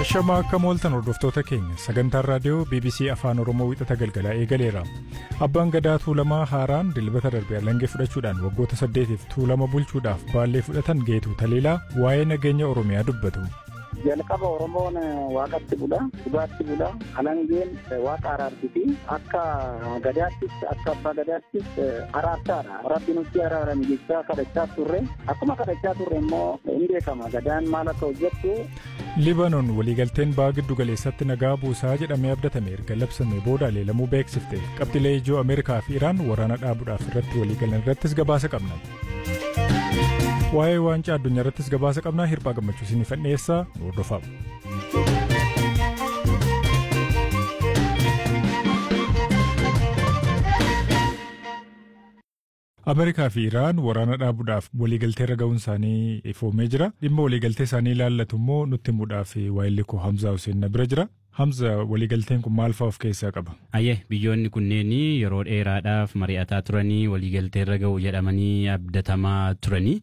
Ashamaa akka mooltan hordoftoota keenya sagantaan raadiyoo BBC Afaan Oromoo wixata galgalaa eegaleera. Abbaan gadaa tuulamaa haaraan dilbata darbe alangee fudhachuudhaan waggoota saddeetiif tuulama bulchuudhaaf baallee fudhatan geetu taliilaa waa'ee nageenya Oromiyaa dubbatu. jalqaba oromoon waaqatti bula dhugaatti bula alangeen waaqa araarsiti akka gadaattis akka abbaa gadaattis araarsaadha rabbi nutti araarame jechaa kadhachaa turre akkuma kadhachaa turre immoo hin beekama gadaan maal akka hojjettu Libaanoon waliigalteen ba'aa giddu galeessatti nagaa buusaa jedhamee abdatame erga labsame booda leelamuu beeksifte qabxilee ijoo Ameerikaa fi Iraan waraana dhaabuudhaaf irratti waliigalan irrattis gabaasa qabna. Waa'ee waancaa addunyaa irrattis gabaasa qabnaa hirphaa gammachuu isiniif dhiyeessaa nu hordofaa. Ameerikaa fi Iraan waraana dhaabuudhaaf waliigaltee irra ga'uun isaanii ifoomee jira. Dhimma waliigaltee isaanii ilaallatu immoo nutti himuudhaaf waayilli koo Hamzaa Hussein na bira jira. Hamza waliigalteen kun maal fa'aa of keessaa qaba? Ayyee biyyoonni kunneen yeroo dheeraadhaaf mari'ataa turanii waliigaltee irra ga'u jedhamanii abdatamaa turanii.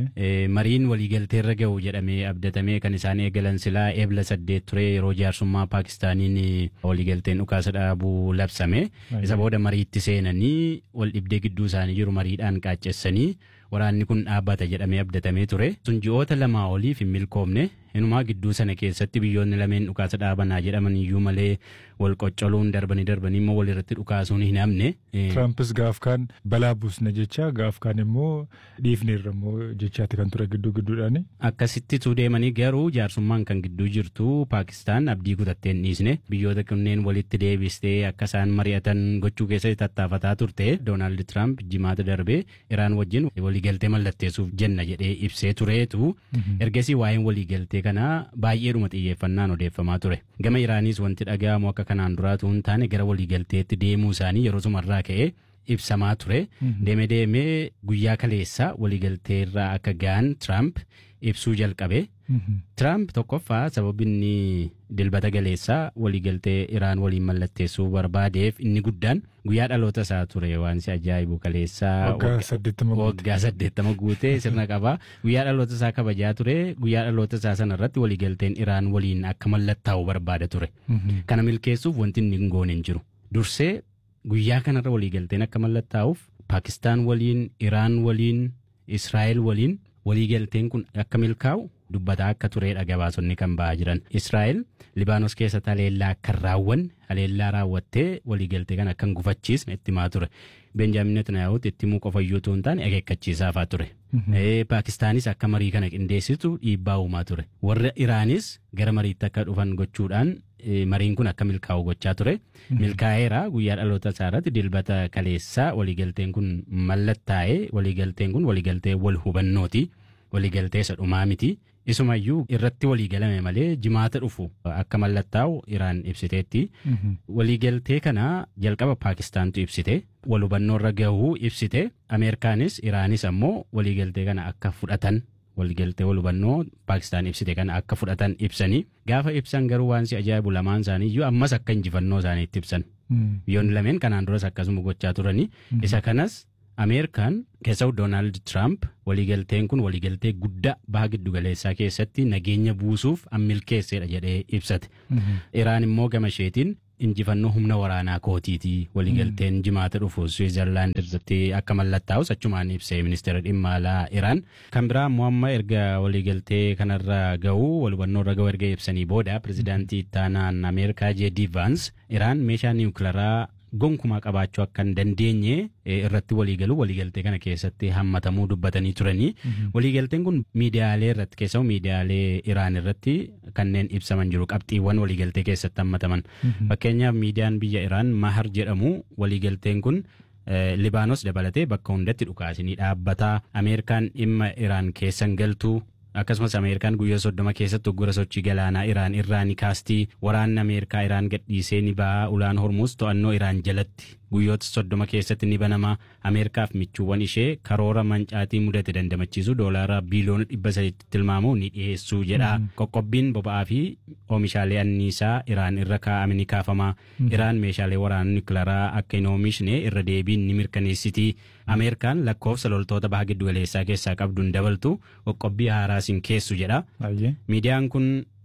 Mariin waliigaltee irra ga'u jedhamee abdatamee kan isaan eegalan silaa eebla saddeet ture yeroo jaarsummaa Paakistaaniin waliigalteen dhukaasa dhaabuu labsame. Isa booda mariitti seenanii wal dhibdee gidduu isaanii jiru mariidhaan qaaccessanii waraanni kun dhaabbata jedhamee abdatamee ture. Sun ji'oota lamaa oliif hin milkoomne inumaa gidduu sana keessatti biyyoonni lameen dhukaasa dhaabanaa jedhaman iyyuu malee wal qoccoluun darbanii darbanii immoo walirratti dhukaasuun hin hamne. Tirampis gaaf kaan balaa buusna jecha gaaf kaan immoo dhiifneerra immoo jechaatti kan ture gidduu gidduudhaani. Akkasittitu deemanii garuu jaarsummaan kan gidduu jirtu Paakistaan abdii kutattee hin dhiisne biyyoota kunneen walitti deebistee akka isaan mari'atan gochuu keessatti tattaafataa turte Doonaald Tiraamp jimaata darbee Iraan wajjin waliigaltee mallatteessuuf jenna jedhee ibsee tureetu ergasii waa'een waliigaltee kanaa baay'eedhuma xiyyeeffannaan odeeffamaa ture. Gama Iraaniis wanti dhaga'amu akka kanaan duraatu hin taane gara waliigalteetti deemuu isaanii yeroo sumarraa ka'ee ibsamaa ture. Deeme deemee guyyaa kaleessaa waliigalteerraa akka ga'an Tiraamp ibsuu jalqabe. Tiraamp tokkoffaa sababni inni dilbata galeessaa waliigaltee Iraan waliin mallatteessuu barbaadeef inni guddaan guyyaa dhaloota isaa ture waan si ajaa'ibu kaleessaa waggaa saddeettama guutee sirna qabaa guyyaa dhaloota isaa kabajaa ture guyyaa dhaloota isaa sana irratti waliigalteen Iraan waliin akka mallattaa'u barbaada ture. Kana milkeessuuf wanti inni hin goone hin jiru. Dursee guyyaa kanarra waliigalteen akka mallattaa'uuf Paakistaan waliin Iraan waliin Israa'el waliin waliigalteen kun akka milkaa'u dubbataa akka turedha gabaasonni kan ba'aa jiran. Israa'el Libaanos keessatti haleellaa akka raawwanne haleellaa raawwattee waliigaltee kana akka hin gufachiisne itti himaa ture. Benjaamin Netanyaahuutti itti himuu qofa iyyuu ta'uu hin taane akeekkachiisaafaa ture. Paakistaanis akka marii kana qindeessitu dhiibbaa uumaa ture. Warra Iraanis gara mariitti akka dhufan gochuudhaan mariin kun akka milkaa'u gochaa ture. Milkaa'eera guyyaa dhaloota isaa irratti dilbata kaleessaa waliigalteen kun mallattaa'ee waliigalteen kun waliigaltee wal hubannooti. Waliigaltee isa dhumaa miti. Isumayyuu irratti waliigalame malee jimaata dhufu akka mallattaa'u Iraan ibsiteetti. Waliigaltee kana jalqaba Paakistaantu ibsite. Wal hubannoo irra gahuu ibsite. Ameerikaanis Iraanis ammoo waliigaltee kana akka fudhatan waliigaltee wal hubannoo Paakistaan ibsite kana akka fudhatan ibsanii gaafa ibsan garuu waan si ajaa'ibu lamaan isaanii iyyuu ammas akka injifannoo isaaniitti ibsan. Biyyoonni lameen kanaan duras akkasuma gochaa turanii isa kanas Ameerikaan keessatti Doonaald Tiraamp waliigalteen kun waliigaltee guddaa baha giddugaleessaa keessatti nageenya buusuuf milkeessedha jedhee ibsate. Iraan immoo gama isheetiin injifannoo humna waraanaa kootiiti waliigalteen jimaata dhufu Swiizerlaand irratti akka mallattaa'us achumaan ibsee ministeera dhimma alaa Iraan. Kan biraa immoo amma erga waliigaltee kanarra ga'uu wal hubannoo irra ga'uu erga ibsanii booda pirezidaantii ittaanaan Ameerikaa J.D. Vance Iraan meeshaa niwukilaraa gonkumaa qabaachuu akka hin dandeenye irratti waliigaluu waliigaltee kana keessatti hammatamuu dubbatanii turanii waliigalteen kun miidiyaalee irratti keessaa miidiyaalee Iraan irratti kanneen ibsaman jiru qabxiiwwan waliigaltee keessatti hammataman fakkeenyaaf miidiyaan biyya Iraan Mahar jedhamu waliigalteen kun Libaanos dabalatee bakka hundatti dhukaasinii dhaabbataa Ameerikaan dhimma Iraan keessan galtuu akkasumas ameerikaan guyyaa soddoma keessatti uggura sochii galaanaa iraan irraa ni kaastii waraanni ameerikaa iraan gadhiisee ni ba'a ulaan hormuus to'annoo iraan jalatti guyyoota soddoma keessatti ni banama ameerikaaf michuuwwan ishee karoora mancaatii mudate dandamachiisu doolaara biiliyoona dhibba sadiitti tilmaamu ni dhiyeessuu jedha qoqqobbiin boba'aa fi oomishaalee anniisaa iraan irra kaa'ame ni kaafama iraan meeshaalee waraanaa niwukilaraa akka hin oomishne irra deebiin ni mirkaneessiti ameerikaan lakkoofsa loltoota baha giddugaleessaa keessaa qabduun dabaltu qoqqobbii haaraas hin keessu jedha miidiyaan kun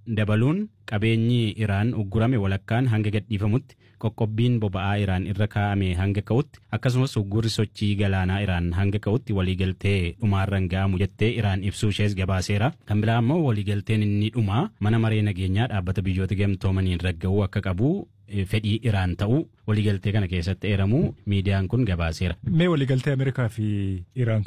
dabaluun qabeenyi Iraan uggurame walakkaan hanga gadhiifamutti qoqqobbiin boba'aa Iraan irra kaa'ame hanga ka'utti akkasumas uggurri sochii galaanaa Iraan hanga ka'utti waliigaltee dhumaarran ga'amu jettee Iraan ibsuu ishees gabaaseera. Kan biraa immoo waliigalteen inni dhumaa mana maree nageenyaa dhaabbata biyyoota gamtoomaniin ragga'uu akka qabu fedhii Iraan ta'uu waliigaltee kana keessatti eeramuu miidiyaan kun gabaaseera. Mee waliigaltee Ameerikaa fi Iraan